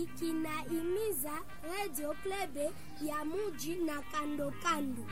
Kinaimiza Radio Klebe ya muji na kando kando.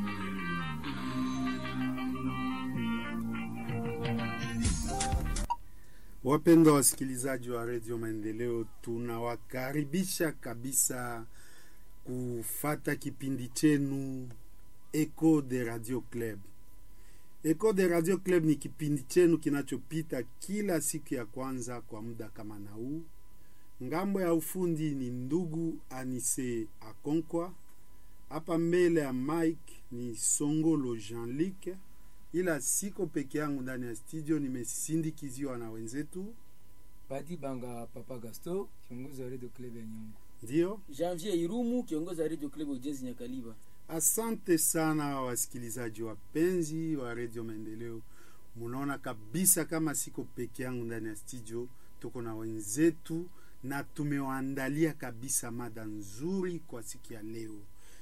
Wapendwa wasikilizaji wa redio Maendeleo, tunawakaribisha kabisa kufata kipindi chenu Echo de Radio Club. Echo de Radio Club ni kipindi chenu kinachopita kila siku ya kwanza kwa muda kama na huu. Ngambo ya ufundi ni ndugu Anise Akonkwa, hapa mbele ya mike ni Songolo Jean-Luc, ila siko peke yangu ndani ya studio, nimesindikiziwa na wenzetu Badi Banga Papa Gasto, kiongozi wa Radio Club ya Nyungu. ndio. Janvier Irumu, kiongozi wa Radio Club Ujenzi Nyakaliba. Asante sana wasikilizaji wapenzi wa redio Maendeleo, munaona kabisa kama siko peke yangu ndani ya studio, tuko na wenzetu na tumewaandalia kabisa mada nzuri kwa siku ya leo.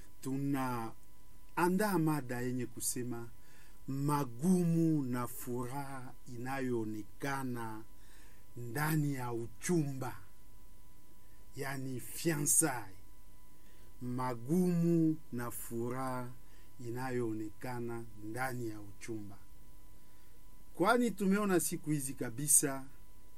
Tunaandaa mada yenye kusema magumu na furaha inayoonekana ndani ya uchumba, yani fiansai magumu na furaha inayoonekana ndani ya uchumba, kwani tumeona siku hizi kabisa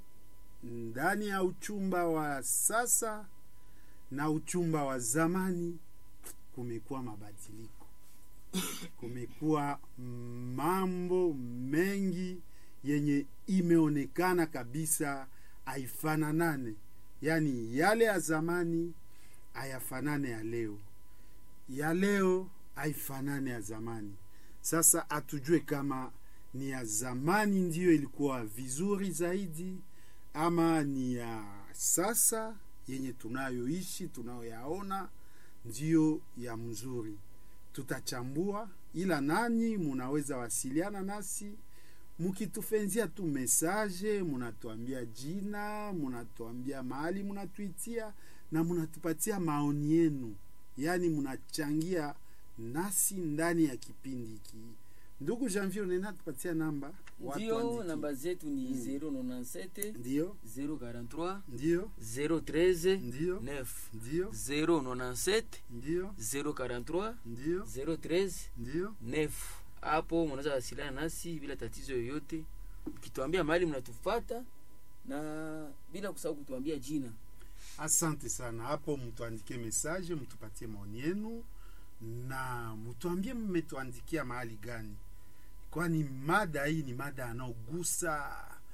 ndani ya uchumba wa sasa na uchumba wa zamani kumekuwa mabadiliko, kumekuwa mambo mengi yenye imeonekana kabisa haifananane, yaani yale ya zamani hayafanane ya leo, ya leo haifanane ya zamani. Sasa hatujue kama ni ya zamani ndiyo ilikuwa vizuri zaidi ama ni ya sasa yenye tunayoishi tunayoyaona ndiyo ya mzuri. Tutachambua, ila nanyi munaweza wasiliana nasi mukitufenzia tu mesaje, munatuambia jina, munatuambia mahali munatuitia na munatupatia maoni yenu, yaani munachangia nasi ndani ya kipindi hiki. Ndugu Janvier, unaenda tupatia namba watu Ndio, waandikie. namba zetu ni 097 Ndiyo, 043 ndiyo, 013 ndiyo, 9 ndiyo, 097 ndiyo, 043 ndiyo, 013 ndiyo. 9. Hapo mnaweza wasiliana nasi bila tatizo yoyote, mkituambia mahali mnatufata na bila kusahau kutuambia jina. Asante sana. Hapo mtuandikie mesaje, mtupatie maoni yenu na mtuambie mmetuandikia mahali gani, kwani mada hii ni mada anaogusa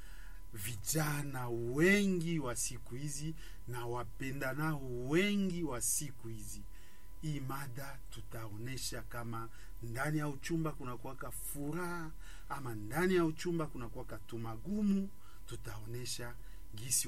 vijana wengi wa siku hizi na wapendanao wengi wa siku hizi. Hii mada tutaonesha kama ndani ya uchumba kunakuwaka furaha ama ndani ya uchumba kunakuwaka tumagumu. Tutaonesha gisi